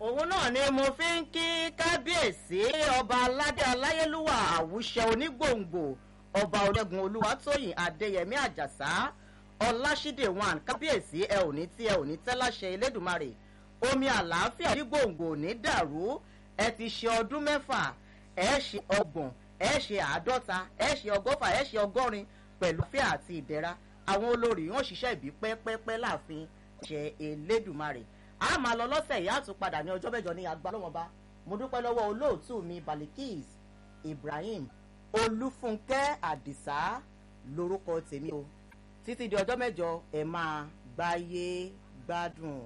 òun náà ni mo fi ń kí kábíyèsí ọba aládé aláyélúwà àwùṣẹ onígbòǹgbò ọba ológun olúwatóyìn adéyẹmí àjàsá ọláṣídé wan kábíyèsí ẹ ò ní tí ẹ ò ní tẹ́ láṣẹ elédùnmarè omi àlàáfíà onígbòǹgbò ò ní dàrú ẹ ti ṣe ọdún mẹ́fà ẹ ṣe ọgbọ̀n ẹ ṣe àádọ́ta ẹ ṣe ọgọ́fà ẹ ṣe ọgọ́rin pẹ̀lú fíà àti ìdẹ́ra àwọn olórí wọn ṣiṣẹ́ ìbí pẹ́pẹ́pẹ́ láàfin ṣe elédùnmarè a máa lọ lọ́sẹ̀ yìí á tún padà ní ọjọ́ mẹ́jọ ní agbá lọ́wọ́ba mo dúpẹ́ lọ́wọ́ olóòtú mi balikis ibrahim olúfúnkẹ́ àdìsá lórúkọ tèmi o títí di ọjọ́ mẹ́jọ ẹ̀ máa gbáyé gbádùn.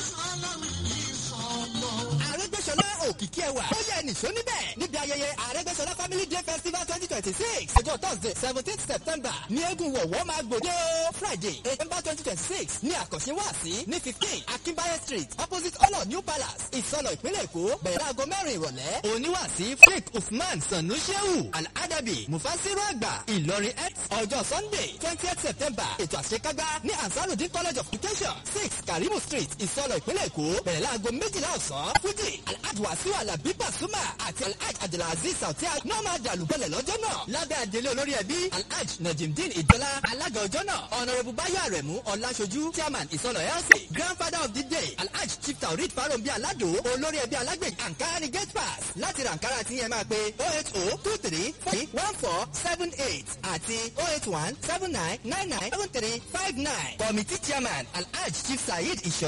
àrẹ́gbẹ́sọlá òkìkí ẹwà ó yẹ nìṣó níbẹ̀ níbi ayẹyẹ àrẹ́gbẹ́sọlá family day festival twenty twenty six ọjọ́ thursday seventeen september ní eégún wọ̀wọ́ máa gbòde o friday september twenty twenty six ní àkànṣe wáàsí ní fifteen akínbáyé street opposite ọlọ new palace ìsọlọ ìpínlẹ̀ èkó bẹ̀rẹ̀ láago mẹ́rin ìrọ̀lẹ́ oníwàásí sheikh usman sanu shehu al-adabi mufasiru àgbà ìlọrin x ọjọ́ sunday twentieth september ètò àṣekágbá ní ansarudin college of education six karimu street ìsọlọ ìpínlẹ̀ èkó bẹ̀rẹ̀ láago méjìlá ọ̀sán fújì alhaji wasiu alabi pasuma àti alhaji abdulaziz sauti náà máa dàlúgbọ̀lẹ̀ lọ́jọ́ náà lábẹ́ àdélé olórí ẹbí alhaji najimdin ìjọlá alága ọjọ́ náà ọ̀nàrẹ́bù báyọ̀ àrẹ̀mú ọ̀làṣojú chairman ìsọlọ ẹ̀ọ́sì grandfather of the day alhaji chief taurid farombi alado olórí ẹbí alágbèjì ankara ni gate pass láti ra ankara tí yẹn máa pe oh eight oh two three three one four seven eight àti oh eight one seven nine nine nine seven three five nine committee chairman alhaji chief saheed ìṣọ̀